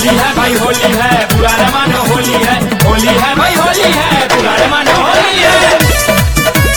होली है भाई होली है पुराना मानो होली है होली है भाई होली है पुराना मानो होली है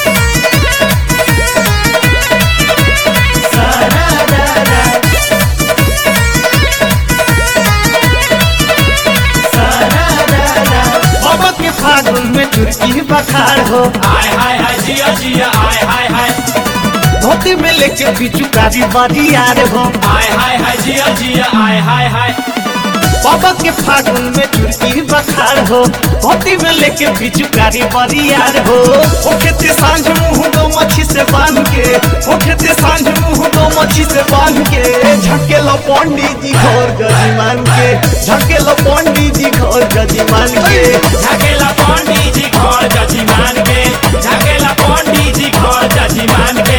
मोहब्बत के फागुन में चुटकी बखार हो आय हाय हाय जिया जिया आय हाय हाय धोती में लेके बिचू कारी बारी यार हो आय हाय हाय जिया जिया आय हाय हाय मोहब्बत के फागुन में चुटकी बखार हो धोती में लेके बिचू कारी बारी यार हो ओ खेते सांझ मुंह दो मच्छी से बांध के ओ खेते सांझ मुंह दो मच्छी से बांध के झके लो पंडित जी घोर गजी मान के झके लो पंडित जी घोर गजी मान के झकेला पंडित जी घर जजी मान के झकेला पंडित जी घर जजी मान के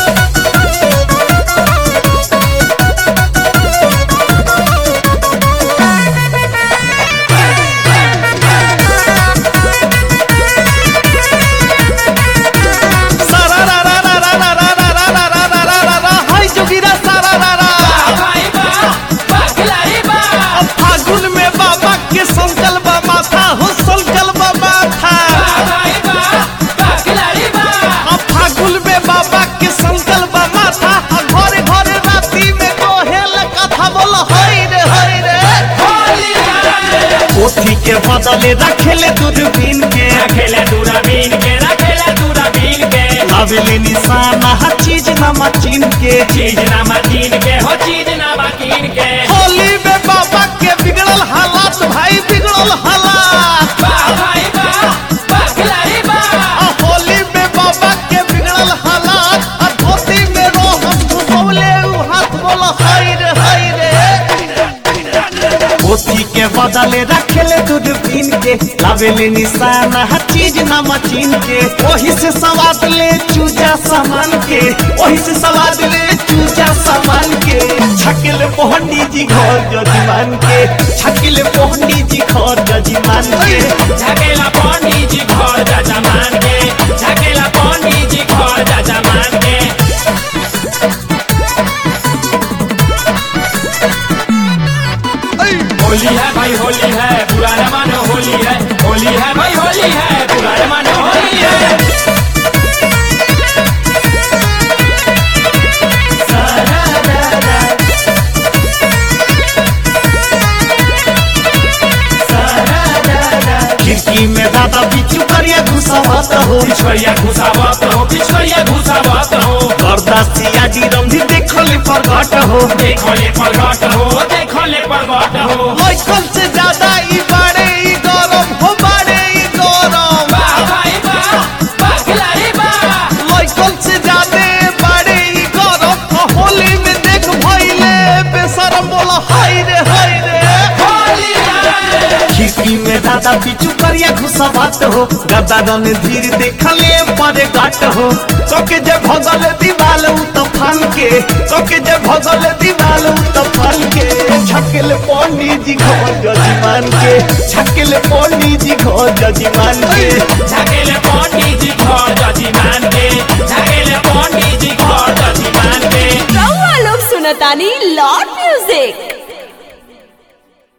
सारा रा रा रा रा रा रा रा रा रा रा रा रा रा रा हाय जोगिरा सारा रा रा भाई बा बखलाई बा अब फागुन में बाबा के संकल बा माथा हो संकल बा माथा भाई बा बखलाई बा अब फागुन में बाबा के संकल बा माथा अब घरे घरे राती में कोहेल कथा बोल हई रे हई रे होली है पोथी के बदले रखेले दूरबीन के रखेला दूरबीन के रखेला दूरबीन के लावेले निशाना हर चीज ना मचीन के चीज ना मकीन के हो चीज ना मकीन के होली में बाबा के बिगड़ल हालात भाई बिगड़ल हालात बा भाई बा बखलाई बा आ होली में बाबा के बिगड़ल हालात आ धोती में रोहन घुसौले उ हाथ बोल हाय रे हाय रे पोथी के बदले रखेले दूरबीन के लावेले निशान हर चीज ना मचीन के वही से सवाद ले चूजा सामान के वही से सवाद ले चूजा सामान के छकिल पोहंडी जी घर जजीमान के छकिल पोहंडी जी घर जजीमान के झकेला पंडित जी घर जजा मान के झकेला पंडित जी घर जजा मान के होली है भाई होली है पुराना मानो होली है होली है भाई होली है पुराना मानो होली है खिड़की में दादा बिचू करिया घुसावत हो पिछड़िया घुसावत हो पिछड़िया घुसावत हो बरदासिया जी रंधी देखले पर घट हो देखो ले परगट हो देखो ले परगट हो लइकन से ज्यादा ई बाड़े ई गरम हो बाड़े ई गरम बा भाई बा बखलाई बा लइकन से ज्यादा बाड़े ई गरम आ होली में देख भइले बेशरम बोला हाय रे हाय रे होली है खिड़की में दादा बिचू करिया घुसावत हो गदा रन धीर देखले परे घट हो चौके जे भगल दीवाल उ तफान के चौके जे भगल दीवाल उ तफान के छकिल पंडित जी घर जजीमान के छकिल पंडित जी घर जजीमान के झकेले पंडित जी घर जजी मान के झकेले पंडित जी घर जजी मान के रउआ लोग सुनतानी लॉट